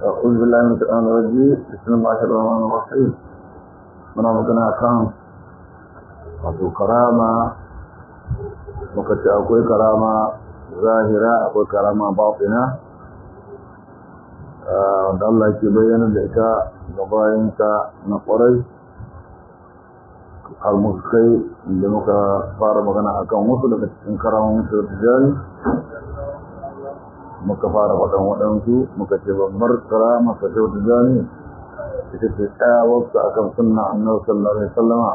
أعوذ بالله من الشيطان الرجيم بسم الله الرحمن الرحيم muna magana kan wato karama muka ce akwai karama zahira akwai karama batina da Allah ke bayyana da ita ga bayansa na kwarai har muka kai da muka fara magana akan wasu daga cikin karamun su tijani muka fara faɗan waɗansu muka ce babbar karama sa ta tijani ita ce tsayawarsa akan sunna annabi sallallahu alaihi wasallama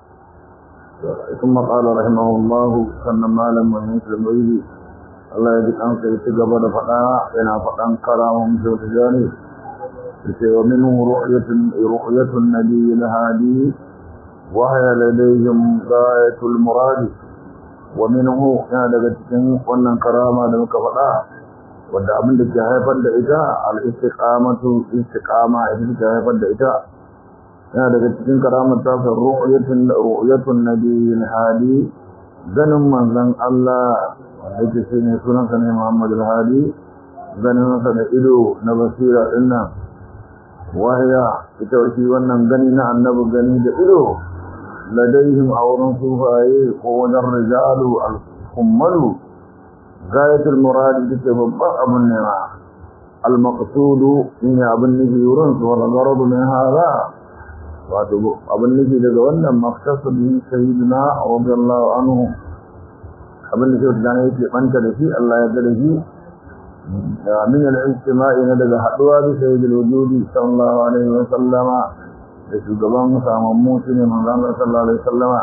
ثم قال رحمه الله سنة مالا من مسلم ويدي الله يجب أن يتقبل فقاء بنا فقاء كرامهم في التجاني ومنه رؤية, رؤية النبي الهادي وهي لديهم غاية المراد ومنه يعني لقد wannan karama da muka faɗa wanda abin da ke haifar da ita al-istiqamatu istiqama ita ke haifar da ita yana daga cikin karamar tafsir ru'yatun ru'yatun nabiyil hadi ganin manzon Allah wanda yake shine sunan sa ne Muhammad al-Hadi ganin sa da ido na basira dinnan wahya ita shi wannan gani na annabi gani da ido ladaihim awrun sufaye ko wajen rijalu al-kummalu gayatul murad take babban abun ne ma al-maqsudu in abun nufi wurin su wal gharadu min hada wato abun nufi daga wannan maqsasud min sayyidina radiyallahu anhu abin da ke da yake banta da shi Allah ya ga da shi min al-ijtima'i na daga haduwa da sayyidul wujudi sallallahu alaihi wa sallama da shugaban samammu shine manzon Allah sallallahu alaihi wa sallama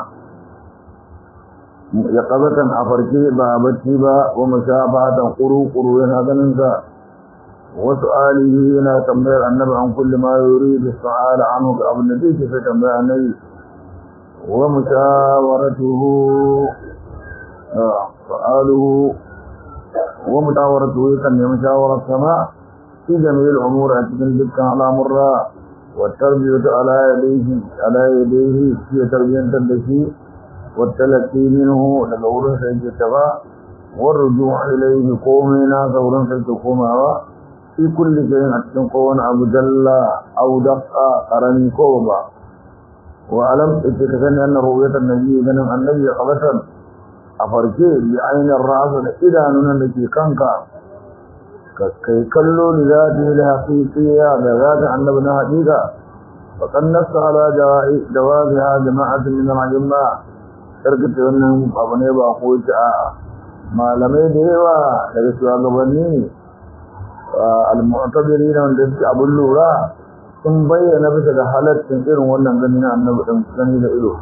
ya qabatan a farke ba bacci ba wa mushabahatan quru-quru yana ganin sa wasu alihi yana tambayar annabi an kulli ma yuridu su'ala anhu ga abin da yake sai tambayar annabi wa mushawaratuhu su'aluhu wa mutawaratuhu kan nemi shawarar sama fi jami'il umur a cikin dukkan al'amurra wa tarbiyatu ala yadayhi ala yadayhi fi tarbiyantar da shi والتلقي منه لقول سيد التبا والرجوع إليه قومنا ثورا سيد قوما في كل شيء أتن قوان أبو جل أو دقا قرن كوبا وألم اتكسن أن رؤية النبي من النبي قبسا أفركي بعين الرأس إذا ننلكي كنكا كي كلوا لذاته الحقيقية لذات النبي حقيقة فقد نص على جوازها جماعة من العلماء karkata wannan abu ne ba ko ta a malamai da yawa daga shugabanni al-mu'tabiri na wanda suke abin lura sun bayyana bisa da halaccin irin wannan gani na annabi din gani da ido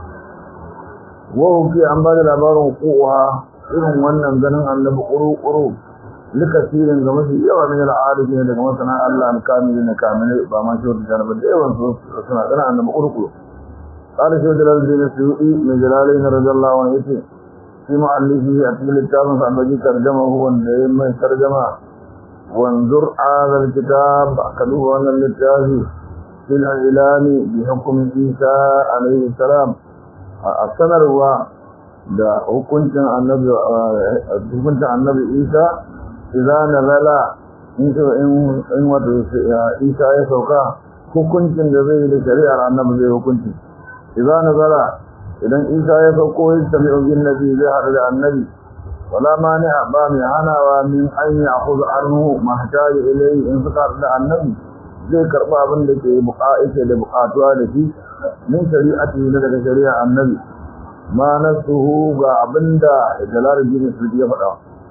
wa huki an ba da labarin kuwa irin wannan ganin annabi kuru-kuru likasirin ga mafi yawa min al-arifin daga masana Allah al-kamili na kamilai ba ma shi wata jarabar da yawan su suna ganin annabi kuru-kuru قال شيخ جلال الدين السيوطي من جلالين رضي الله عنه يتي في مؤلفه أتمل الكتاب فعبدي ترجمه هو النعيم ترجمه وانظر هذا الكتاب أكدوه أن الكتاب في الإعلان بحكم عيسى عليه السلام السنر هو da hukuncin annabi hukuncin annabi Isa idan nazala in in wato Isa ya sauka hukuncin da zai da shari'ar annabi zai hukunci إذا نزل إذن إيسا يفقه يجتمع بالنبي ظهر للنبي ولا مانع بامي عنا ومن أن يأخذ عنه ما احتاج إليه انفقار للنبي زي كربا بندك بقائك لبقاتها لكي من شريعته لدك شريعة النبي ما نفسه بابندا جلال الدين السلطية فتا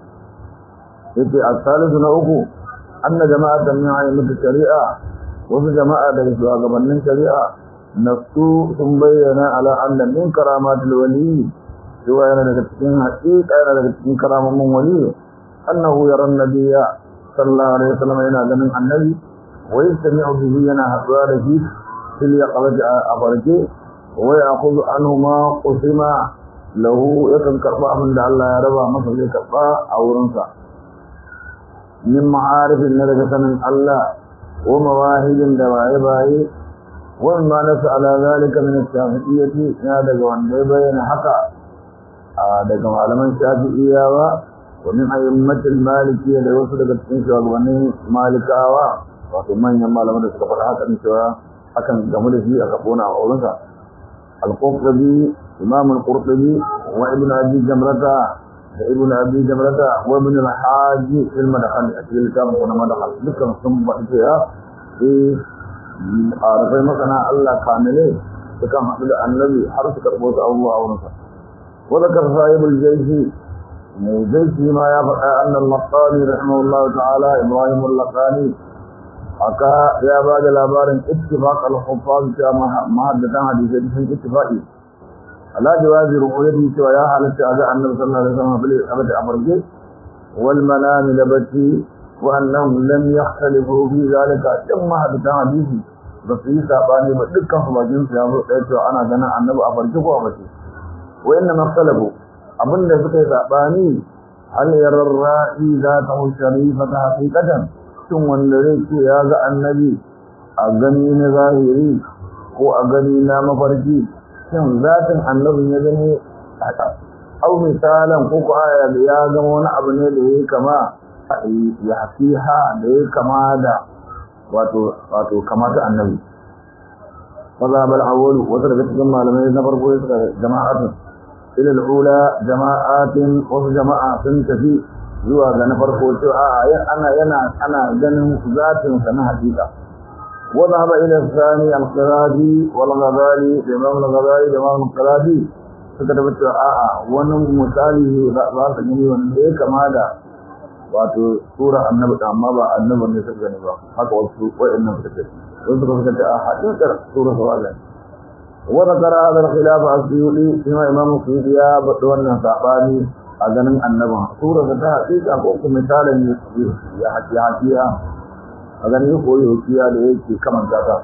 يتي الثالث نوكو أن جماعة من عيمة الشريعة وفي جماعة لك سواء من شريعة nafsu sun bayyana ala anna min karamatul wali cewa yana daga cikin haƙiƙa yana daga cikin karamomin wali annahu yara nabiyya sallallahu alaihi wasallam yana ganin annabi wa yastami'u bihi yana haɗuwa da shi fil yaqabati a farke wa ya'khudhu anhu ma qusima lahu yakan karba abin da Allah ya raba masa zai karba a wurinsa min ma'arifin na daga sanin Allah wa mawahidin da baye baye وما نسى على ذلك من الشافعية هذا وان بين حقا هذا كما علم الشافعية ومن أئمة المالكية لوصل بالتنشى وغني مالكاوى wato manyan malaman da suka faɗa haka ne cewa akan gamu da shi aka kona a wurinsa al-qurtubi imam al-qurtubi wa ibn abi jamrata da ibn abi jamrata wa ibn al-hajj fil madkhal a cikin littafin kuma madkhal dukkan sun faɗi cewa eh arafai masana Allah kamile sukan haɗu da annabi har su karɓo su abubuwa a wurinsa wa zakar sahibul jayshi mai jayshi ma ya faɗa annal maqami rahimahullahu ta'ala ibrahim al-laqani haka ya ba da labarin ittifaq al-huffaz ta mahaddatan hadisi sun ittifaqi ala jawazi ru'yati cewa ya halatta ga annabi sallallahu alaihi wasallam bil abadi abarge wal manam labati wa annahum lam yakhtalifu fi zalika dan mahaddatan hadisi ba su yi sabani ba dukkan su bakin su ya zo ɗaya cewa ana ganin annabi a farki ko a bace wa inna makhtalafu abinda suka yi sabani hal yarar ra'i za ta sharifata haqiqatan shin wanda zai ce ya ga annabi a gani na zahiri ko a gani na mafarki shin zatin annabin ya gani au misalan ko ko aya da ya gama wani abu ne da ya kama ya hafiha da ya kama da wato wato kamata annabi fazabal awwalu wata daga cikin malamai na farko ya suka jama'atun ila al-ula jama'atin wasu jama'a sun tafi zuwa ga na farko cewa a ana yana ana ganin zatin sa na hakika wa dhahaba ila thani al-qiradi wal ghazali imam al-ghazali da imam al-qiradi suka tabbata cewa a a wani misali za ka gani wanda ya kama da wato sura annabi da amma ba annabi ne suka gani ba haka wasu wayannan suka ce wasu suka ce a hakikar sura sawaga وذكر هذا الخلاف السيوطي فيما امام السيوطي يا wannan sabani a ganin annaban sura ta hakika ko kuma misalin ya haƙi haƙiya a ganin koyi haƙiya da yake kaman zata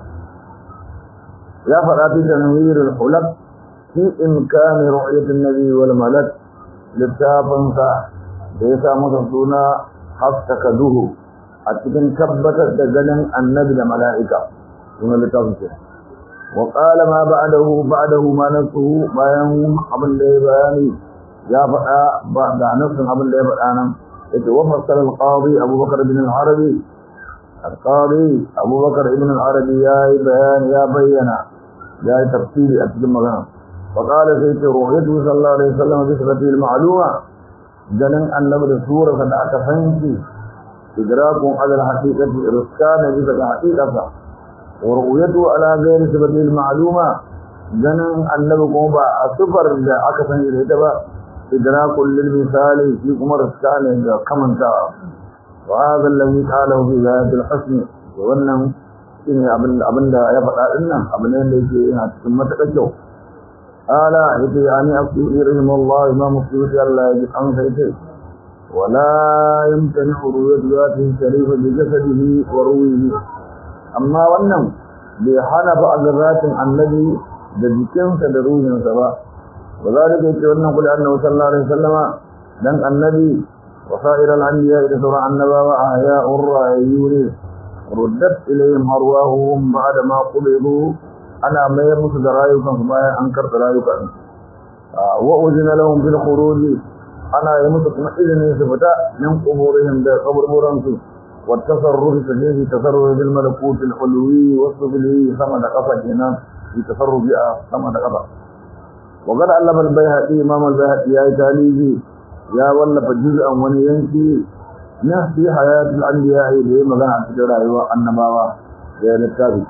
ya faɗa fi tanwir al-hulab fi imkani ru'yat an-nabi wal malak littafin sa da ya sa masa suna haftaka duhu a cikin tabbatar da ganin annabi da mala'ika sunan littafin sa وقال ما بعده بعده ما نفسه bayan abin da ya bayani ya faɗa ba da nafsin abin da ya faɗa nan yace wa fassara al-qadi Abu Bakar ibn al-Arabi al-qadi Abu Bakar ibn al-Arabi ya yi bayani ya bayyana ya yi tafsiri a cikin magana wa qala sai ce ruhiyatu sallallahu alaihi wasallam bi sifati al-ma'luma ganin annabi da sura da aka fanki idrakun ala al-haqiqati ruskana bi da haqiqata wa ru'yatu ala ghayri sifati al-ma'luma ganin annabi kuma ba a sifar da aka san da ita ba idrakul lil misali shi kuma ruskana da kamanta wa hadha alladhi qala fi ghayat al-husn wannan shine abin abinda ya faɗa dinnan abin da yake yana cikin matakar kyau ala yace ani asiri rahimahullah imam suyuti Allah ya ji an sai ولا يمتنع رؤية ذاته الشريفة بجسده ورويه amma wannan bai hana ba a garratin annabi da jikinsa da ruhinsa ba ba za da kai ce wannan kula annabi sallallahu alaihi wasallama dan annabi wa sa'ir al-anbiya da sauran annabawa a haya'ur rayuni ruddat ilayhim arwahuhum ba'da ma qubidu ana mayar musu da rayukan su bayan an karɓi rayukan wa uzina lahum bil khuruj ana yi musu kuma izinin su fita min quburihim da kaburburan su والتصرف في تصرف بالملكوت الحلوي والسفلي ثمن قفا هنا في تصرف ثمن قفا وقد علم البيهقي امام البيهقي يا تاليجي يا ولف جزءا ونينكي نفي حياة الأنبياء اللي مغانا عن سجرة أيوة النباوة يا للتابي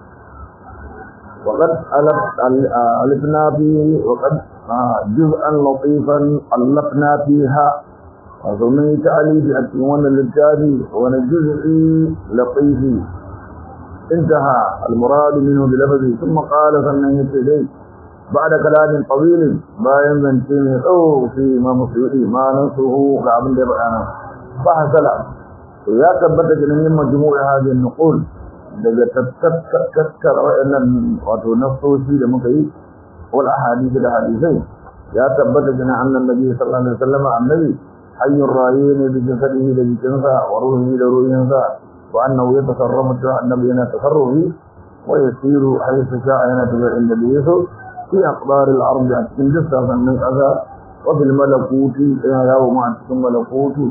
وقد ألفنا فيه وقد جزءا لطيفا ألفنا فيها ومن تعليف أتمنى للتالي ونجزئي لطيفي انتهى المراد منه بلفظه ثم قال فمن يتدي بعد كلام طويل باين ذنتين أو في ما مصيري ما نصه كعب لبعانا فحصل ويا ثبت جنين مجموع هذه النقول daga tattara wa'annan wato nasoshi da muka yi wal ahadith da hadisai ya tabbata jina annan nabi sallallahu alaihi wasallam annabi حي الرايين بجسده لجنسا وروحه لروحه وأنه يتصرف النبي هنا تصرفه ويسير حيث شاء هنا تبع النبي في أقدار الأرض أتكن جسا من الأذى وفي الملكوت يوم أتكن ملكوت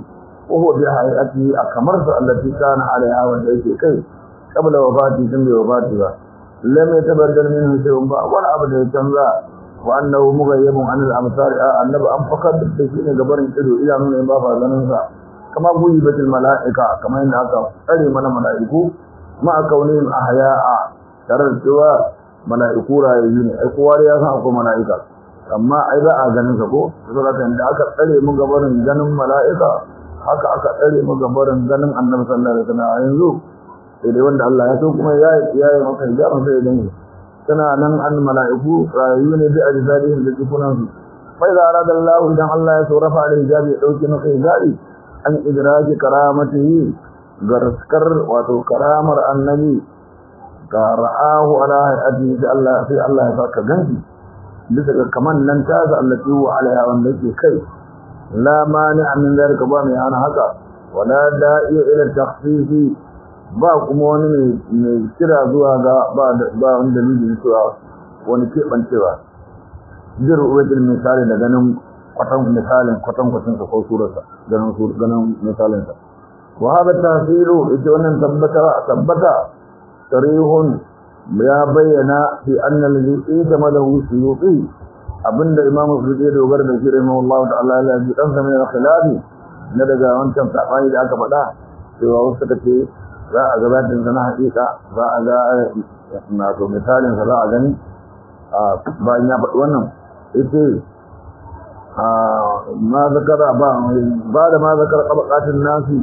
وهو بهيئته أكمرت التي كان عليها وشيء كي قبل وفاته ثم وفاته لم يتبدل منه شيء ولا أبدا يتنزع وأنه مغيب عن الأمثال النبي أم فقط بشيء قبر إلو إلى من إبافة لننسى كما غيبت الملائكة كما إن أكا أري من ملائكو مع كونهم أحياء ترى السواء ملائكو رأيين أكوار يسا أكو ملائكة amma ai ba a ganin sa ko saboda da aka tsare mu gabarin ganin mala'ika haka aka tsare mu gabarin ganin annabi sallallahu alaihi wasallam yanzu sai dai wanda Allah ya so kuma ya ya yi maka hijabin sai dan tana nan an mala'iku rayu ne bi ajzadihim da jikunan su fa idza arada Allah idan Allah ya so rafa alaihi hijabi ya dauke maka hijabi an idraji karamatihi garskar wato karamar annabi ka ra'ahu ala hayati da Allah sai Allah ya saka ganki bisa ga kaman nan ta za allati wa alaiha wanda yake kai la mani min zalika ba mai hana haka wala da'iya ila takhfifi ba kuma wani mai kira zuwa ga ba ba wani dalili cewa wani kebancewa jir wajen misali da ganin kwatan misalin kwatan kwatan sa ko surarsa ganin sur ganin misalin sa wa hada tasiru ita wannan tabbata tabbata sarihun ya bayyana fi annal ladhi itamalahu suyuti abinda imamu suyuti ya dogara da shi rahimahullahu ta'ala ya ji dan sa mai khilafi na daga wancan sabani da aka faɗa cewa wasu suka ce za a ga zatin sa na haƙiƙa za a ga na to misalin sa za a gani bayan ya faɗi wannan ita ma zakara ba ba da ma zakara qabaqatin nasi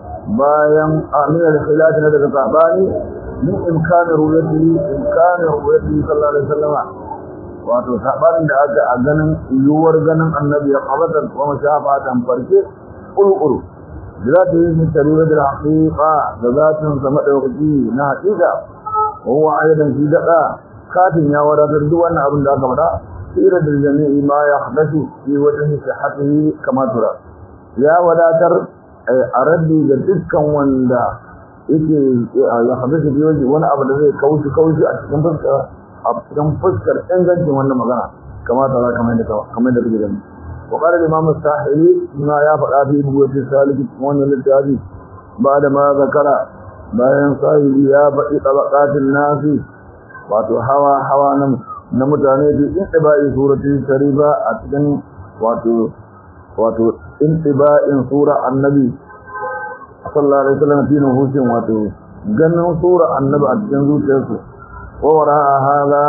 bayan aminal khilafi na daga sabani min imkanin ruwayati imkanin ruwayati sallallahu alaihi wasallam wato sabanin da aka a ganin yiwuwar ganin annabi ya qabata wa mashafatan farke qulqulu da ta yi tarura da haqiqa da zatin sa madaukaki na haqiqa huwa aidan shi dada katin ya wadatar duk wannan abin da aka faɗa sira da jami'i ma ya hadasu fi wajhi sihhatihi kama tura ya wadatar a raddi ga dukkan wanda yake ya hadisi bi waje wani abu da zai kaushi kaushi a cikin fuskar a cikin fuskar ingancin wannan magana kamar ta kamar da kamar da kake gani wa qala imam as-sahili ma ya faɗa fi buwati saliki wannan littafi ba da ma zakara bayan sahili ya faɗi tabaqatin nasi wato hawa hawa nan na mutane da intibai surati sharifa a cikin wato wato intiba'in sura annabi sallallahu alaihi wasallam fi nufusin wato ganin sura annabi a cikin zuciyarsu wa wara'a hada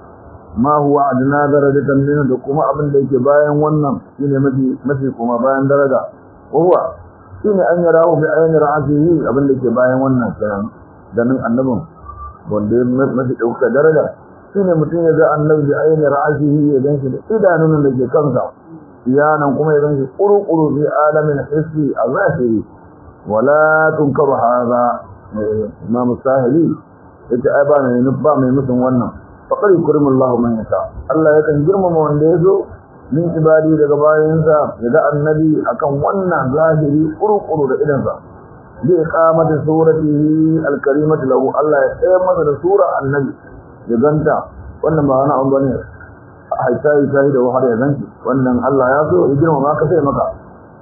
ma huwa adna darajatan min da kuma abin da yake bayan wannan shine mafi mafi kuma bayan daraja huwa shine an yarahu bi ayni ra'sihi abin da yake bayan wannan kenan ganin annabin wanda mafi dauka daraja shine mutum ya ga annabi bi ayni ra'sihi ya ganshi da idanun da ke kansa iyanan kuma ya ganshi kuru-kuru fi alamin hissi a zahiri wala tunkaru hadha imam sahili yace ai ba mai ba mai musun wannan faqad yukrimullahu man yasha Allah yakan girmama wanda yazo min ibadi daga bayansa yaga annabi akan wannan zahiri kuru-kuru da idansa bi iqamati suratihi alkarimati lahu Allah ya tsaya masa da sura annabi ya ganta wannan ba wani abu bane haita yi da wahar ya ganci wannan Allah ya so ya girmama ka sai maka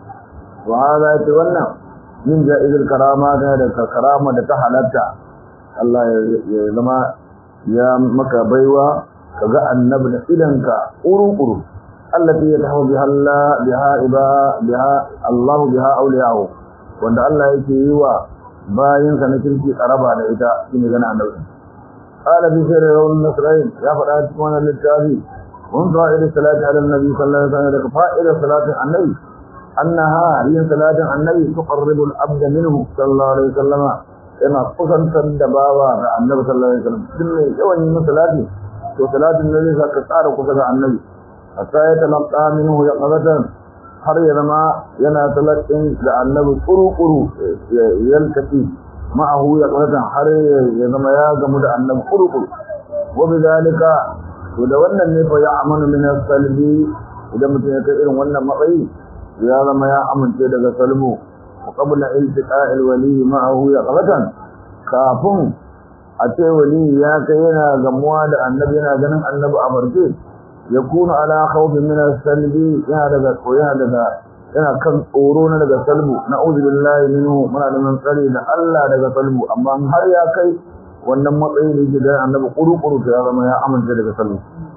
wa hada yace wannan min ja'izul karama da da karama da ta halatta Allah ya zama ya maka baiwa kaga annabi da idanka uru-uru allati yatahu biha Allah biha iba biha Allah biha awliyahu wanda Allah yake yi wa bayin sa na kirki karaba da ita shine gana annabi qala bi sirri rawl nasrain ya fada cikin wannan littafi mun fa'ida salati ala nabi sallallahu alaihi wasallam da fa'ida salatin annabi أنها هي صلاة النبي تقرب العبد منه صلى الله عليه وسلم إما قصن تندباوا النبي صلى الله عليه وسلم كل يوم من صلاته وصلاة النبي سكتار قصد النبي حتى يتلقى منه يقظة har ya zama yana talakin da annabi kuru-kuru yalkati ma'ahu ya ƙarfin har ya zama ya gamu da annabi kuru-kuru wabi zalika to da wannan ne fa ya amanu min salbi idan mutum ya kai irin wannan matsayi ya zama ya amince daga salmu wa qabla iltiqa'il wali ma'ahu ya qabatan kafin a ce wali ya kai yana gamuwa da annabi yana ganin annabi a barke yakunu ala khawfin min as-salbi ya daga koya daga yana kan tsoro na daga salbu na'udhu billahi minhu muna neman tsare da Allah daga salbu amma har ya kai wannan matsayi da yake da annabi kuru-kuru ta ya zama ya amince daga salbu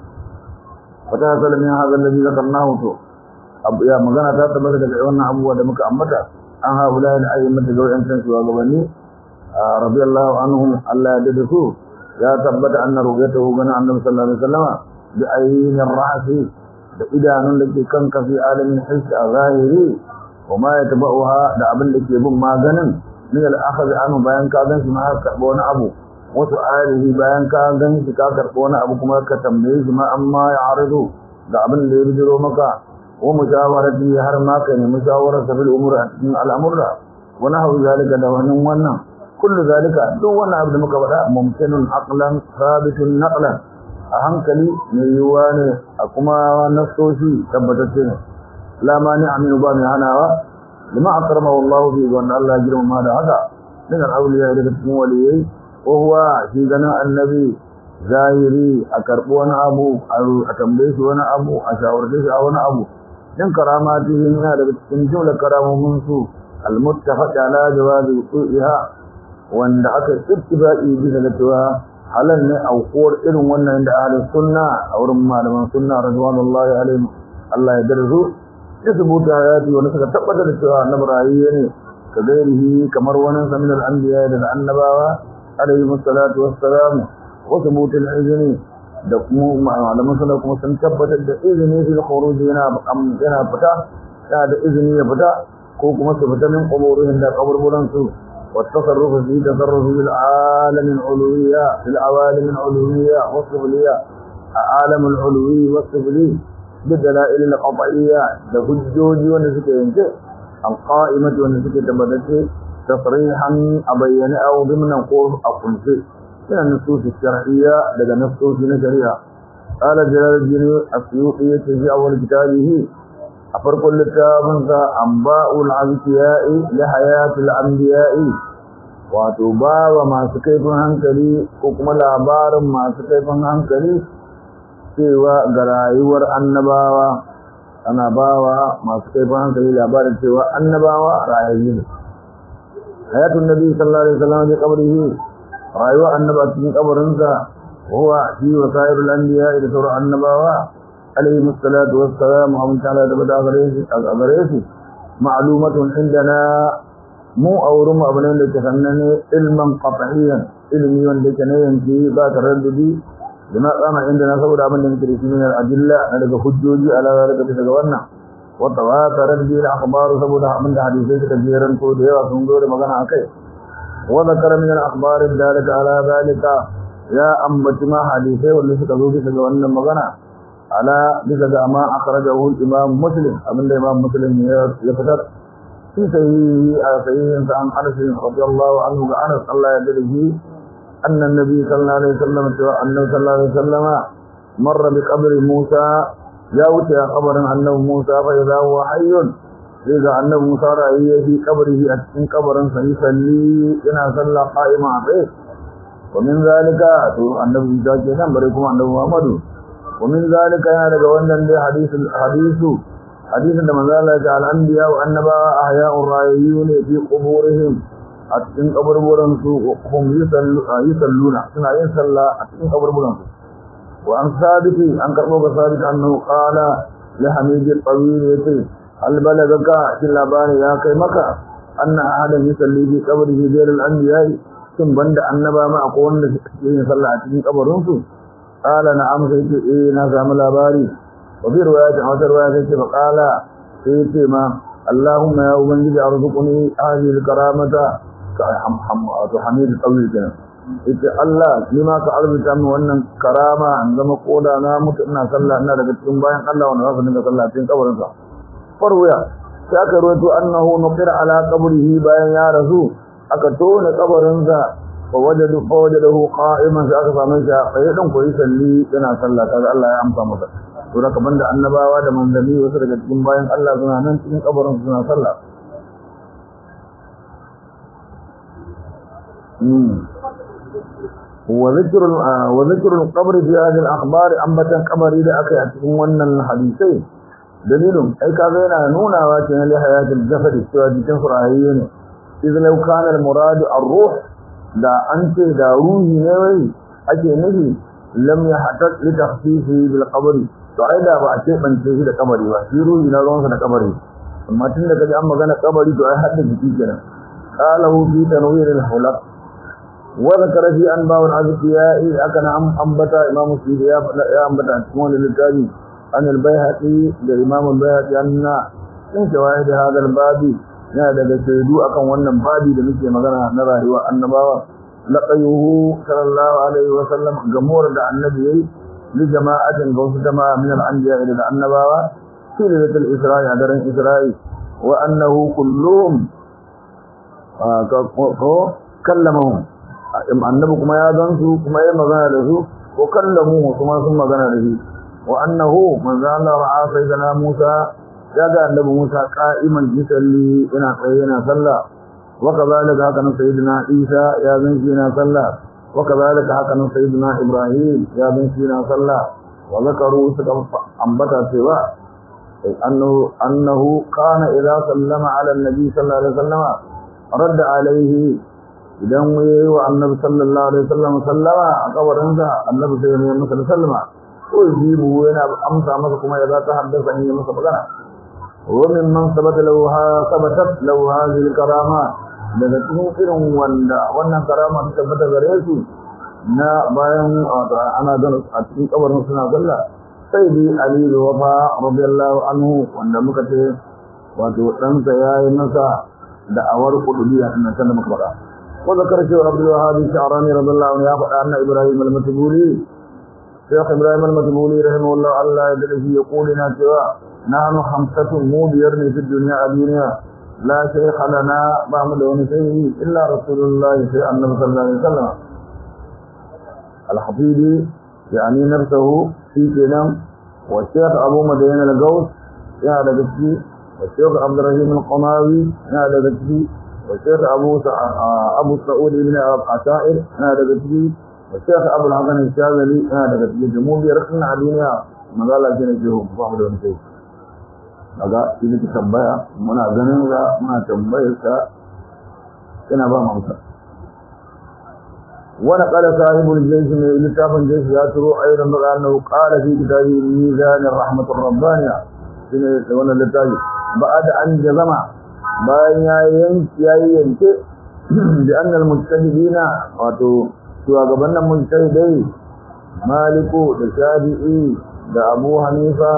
wata hasala min hadha alladhi zakarnahu to ya magana ta tabbata daga wannan abubuwa da muka ambata an haula da ayyukan da wayancan shugabanni radiyallahu anhum Allah ya dade su ya tabbata anna ru'yatuhu gana annabi sallallahu alaihi wasallama bi ayyin ar-ra'si da idanun da ke kan kafi alamin hiss a zahiri wa ma yatba'uha da abin da ke bin maganin min al-akhadh anhu bayan ka gan shi ma ka karbo wani abu wasu alihi bayan ka gan shi ka karbo wani abu kuma ka tambaye shi ma amma ya aridu da abin da ya bijiro maka wa mushawarati har ma ka nemi shawarar sa fil umur a cikin al'amurra wa nahwu zalika da wannan wannan kullu zalika duk wannan abu da muka faɗa mumkinun aqlan sabitun naqlan a hankali mai yiwuwa ne a kuma nasoshi tabbatacce ne la mani aminu ba mai hanawa lima akramahu Allah fi wanda Allah ya girmama da haka min al-awliya daga cikin waliyai ko huwa shi ganin annabi zahiri a karɓi wani abu a tambaye shi wani abu a shawarce shi a wani abu in karamati yana daga cikin jumlar karamomin su al-muttafaq ala jawazi su'iha wanda aka ittifaqi bisa da cewa halal ne aukuwar irin wannan da ahli sunna a wurin malaman sunna radwanullahi alaihim Allah ya darzu isbuta hayati wanda suka tabbatar da cewa annabi rayuwa ne ka gairihi kamar wani min al-anbiya da annabawa alaihi salatu wassalam wa thubut al-izni da kuma malaman sunna kuma sun tabbatar da izini fil khuruj yana yana fita yana da izini ya fita ko kuma su fita min quburihim da kaburburan su والتصرف في تصرف العالم العلوية في العوالم العلوية والسفلية عالم العلوي والسفلي بالدلائل القطعية لهجوج ونسك ينتهي القائمة ونسك تبدت تصريحا أبين أو ضمن قول أقنس من النصوص الشرعية لدى نصوص نشرية قال جلال الدين السيوطي في أول كتابه أفرق الكتاب أنباء الأنبياء لحياة الأنبياء وتبا وما سكيف هنكلي وكما لابار ما سكيف هنكلي سوى غرايور النباوة أنا باوا ما سكيف هنكلي لابار سوى النباوة رأيين حياة النبي صلى الله عليه وسلم في قبره رأيوا النبا في قبرنسا وهو في وسائر الأنبياء لسورة النباوة عليه الصلاة والسلام ومن تعالى تبدا غريسي معلومة عندنا مو أورم أبنين لتفنني علما قطعيا علمي لكنين في ذات الرددي لما قام عندنا صور أبن نمترس من الأدلة نلقى حجوجي على ذلك تتقوانا وتواترت به الأخبار صبودا من حديثي كثيرا كوديا وسنجور مغانا عكي وذكر من الأخبار ذلك على ذلك يا أمبتما حديثي واللي سكذوبي سكوانا مغانا على بذا ما أخرجه الإمام مسلم أبن الإمام مسلم يفتر في صحيح صحيح عن أنس رضي الله عنه وأنس الله يدريه أن النبي صلى الله عليه وسلم أنه صلى الله عليه وسلم مر بقبر موسى جاءت خبر أنه موسى فإذا هو حي إذا أنه موسى رأيه في قبره أتكن قبرا فيصلي إنا صلى قائما عليه ومن ذلك النبي صلى الله عليه وسلم بريكم أنه محمد ومن ذلك يا daga wannan dai hadisi hadisu hadisin da manzo Allah ya ce al-anbiya wa annaba ahya'ur rayyun fi quburihim a cikin kaburburan su hum yusalluna suna yin sallah a cikin kaburburan su wa an sabiti an karbo ga sabit annahu qala li hamid al-tawil yati hal balagaka shi labari ya kai maka anna ahadan yusalli fi qabrihi ghayr al-anbiya sun banda annaba ma akwai wanda suke yin sallah a cikin kabarin su قال نعم سيتي إيه ناسا ملاباري وفي رواية أو رواية سيتي فقال سيتي ما اللهم يا أبنجي أرزقني هذه الكرامة حميد الطويل كنا سيتي الله لما كعلم تعمل وأن كرامة عندما قولا نامت إنا صلى إنا لك تنباين الله ونغفر إنك صلى تين قبر إنسا فرويا سيأكا رويتو أنه نقر على قبره باين يا رسول أكتون قبر إنسا فوجدوا فوجده قائما sai aka same shi a tsaye dan koyi salli yana sallah kaga Allah ya amsa masa to da kaman da annabawa da manzanni wasu daga cikin bayan Allah suna nan cikin kabarin suna sallah وذكر وذكر القبر في هذه الاخبار انبتا قبري da akai a cikin wannan hadisai dalilin ai kaga yana nunawa ce na lihayatul jasad cewa jikin furahiye ne idan lau kana al murad ar ruh da an ce da ruhi ne wai ake nufi lam yahtat li takhsisi bil qabr to ai da ba a ce bance shi da kabari ba shi ruhi na ruwansa da kabari amma tun da kaji an magana kabari to ai hadda jiki kenan qalahu fi tanwir al hulaq wa zakara fi anba al azkiya akana am ambata imam suyuti ya ya ambata cikin littafi an al bayhaqi da imam al bayhaqi anna in shawaid hada al babi yana daga shaidu akan wannan babi da muke magana na rayuwa annabawa laqayuhu sallallahu alaihi wa sallam gamur da annabi yayi li jama'atin ga wasu jama'a min al-anbiya da annabawa في ليلة الإسراء عدرين إسراء وأنه كلهم كلمهم النبي كما يادنسوا كما يمغانا له وكلموه ثم ثم غانا له وأنه من ذا الله رعا سيدنا موسى جاء النبي موسى قائما يسلي إنا قينا صلى وكذلك هكذا سيدنا عيسى يا بنسينا صلى وكذلك هكذا سيدنا إبراهيم يا بنسينا صلى وذكروا سكم أنبتا سواه أنه, أنه كان إذا سلم على النبي صلى الله عليه وسلم رد عليه إذن ويهو النبي صلى الله عليه وسلم سلم أقبر انسى النبي صلى الله عليه وسلم سلم ويجيبه وينا أمسى مسكما إذا تحدث أن يمسى بغنا ومن من ثبت له ثبتت له هذه الكرامات daga cikin irin wanda wannan karama ta tabbata gare su na bayan ana gano a cikin kabarin suna sallah sai dai Ali da Wafa radiyallahu anhu wanda muka ce wato ɗansa ya yi masa da'awar kudubiya din nan da muka faɗa ko zakar cewa Abdul Wahhab Sha'rani radiyallahu anhu ya faɗa anna Ibrahim al-Matbuli Sheikh Ibrahim al-Matbuli rahimahullah Allah ya dade shi ya kulina cewa nahnu khamsatun mu biyar ne fi dunya a duniya la shaykha lana ba mu da wani shaykhi illa rasulullah sai annabi sallallahu alaihi wasallam al-Hafidi يعني نفسه في كلام والشيخ أبو مدين القوس يا لقتي والشيخ عبد الرحيم القماوي يا لقتي والشيخ أبو أبو سعود بن عشائر يا لقتي والشيخ أبو الحسن الشاذلي يا لقتي جمهور ركن علينا مقالة جنة فهد ونسي daga shi ne tambaya muna ganin ga muna tambayar ka ina ba mu amsa ونقل صاحب الجيش من لتاف الجيش ياترو أيضا أنه قال في كتابه ميزان الرحمة الربانية وانا لتاف بعد أن جزم بأن ينك بأن المجتهدين واتو سوى قبلنا المجتهدين مالك الشافعي دا أبو حنيفة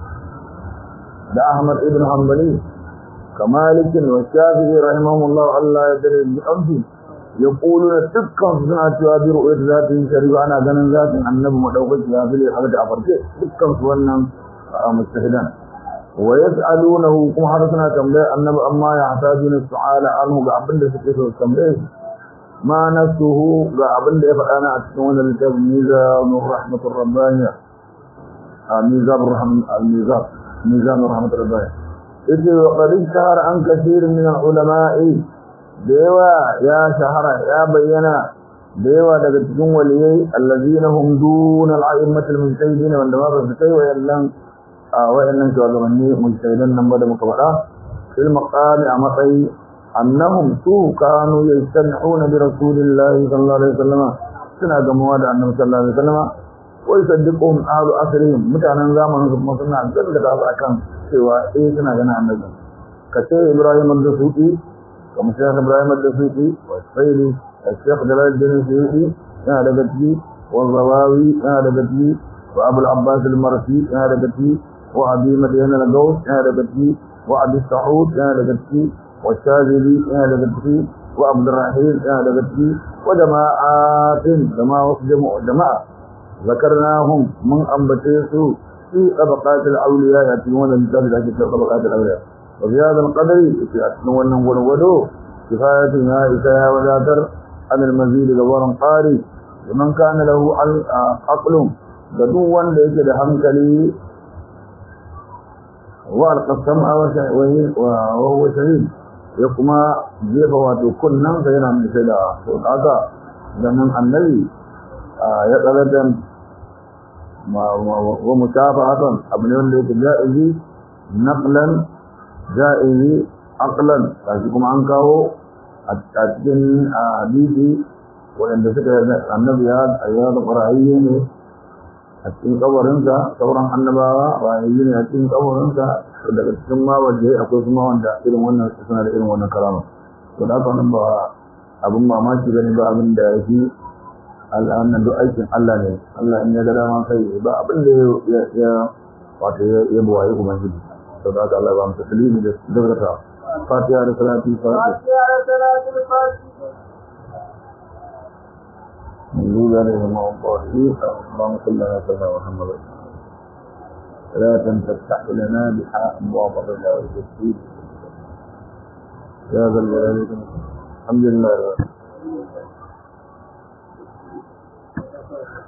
دا أحمد ابن حنبلي كمالك والشافعي رحمهم الله الله يدري بأمسه يقولون دكان suna cewa bi ru'yat zatin shari'a ana ganin zatin annabi madaukaki ya fili har da afarke dukkan su wannan mustahidan wa yas'alunahu kuma har suna tambaya annabi amma ya hatajuna su'ala anhu ga abin da suke so tambaye ma nasuhu ga abin da ya faɗa na a cikin wannan littafin mizanur rahmatur rabbaniya mizan rahman al-mizan mizan rahmatur rabbaniya yace wa qad shahara an kathir min al-ulama'i da yawa ya shahara ya bayyana da yawa daga cikin waliyai allazina hum dun al-a'immat al-mujtahidin wanda ba su kai wayannan a wayannan shugabanni mujtahidan nan ba da muka faɗa fil maqami a matsayi annahum su kanu yastami'una bi rasulillahi sallallahu alaihi wasallam suna gamuwa da annabi sallallahu alaihi wasallam wa yusaddiquhum ahlu asrihim mutanen zamanin su kuma suna gaskata su akan cewa eh suna ganin annabi kace Ibrahim al-Dasuki kamar Sheikh Ibrahim al-Dasuki wa Sayyidi الشيخ جلال الدين السيوطي هذا قتلي والضواوي هذا قتلي وأبو العباس المرسي هذا قتلي وأبي مدين القوس هذا قتلي وأبي السعود هذا قتلي والشاذلي هذا قتلي وعبد الرحيم هذا قتلي وجماعات جماعة جماعة ذكرناهم من أنبتيسوا في طبقات الأولياء يأتون الكتاب لكن طبقات الأولياء وفي هذا القدر في أتنون ونودو كفاية نائسة وذاتر عن المزيد غورا قاري ومن كان له عقل بدوا ليس لحمكلي وألقى السمع وهو شهيد يقوم جيب واتو كنا سينا من سيدا وقاتا ذنن النبي يقلد ومشافعة ابن ولد جائزي naqlan ja'izi aqlan kashi kuma an kawo a cikin hadisi waɗanda suka annabi ya ayyana qur'ani ne a cikin kabarinsa sauran annabawa rayayyu ne a cikin kabarinsa daga cikin ma waje akwai kuma wanda irin wannan suna da irin wannan karama to da haka nan ba abin mamaki bane ba abin da ya fi al'annan duk aikin Allah ne Allah in ya ga dama kai ba abin da ya ya wato ya buwaye kuma shi to da haka Allah ba mu taslimi da dabrata fatiha da salati fatiha da salatul fatiha نزول عليهم الضالين اللهم صل على سيدنا محمد لا تفتح لنا بحاء أبواب الرضا والتسديد يا ذا الجلال والإكرام الحمد لله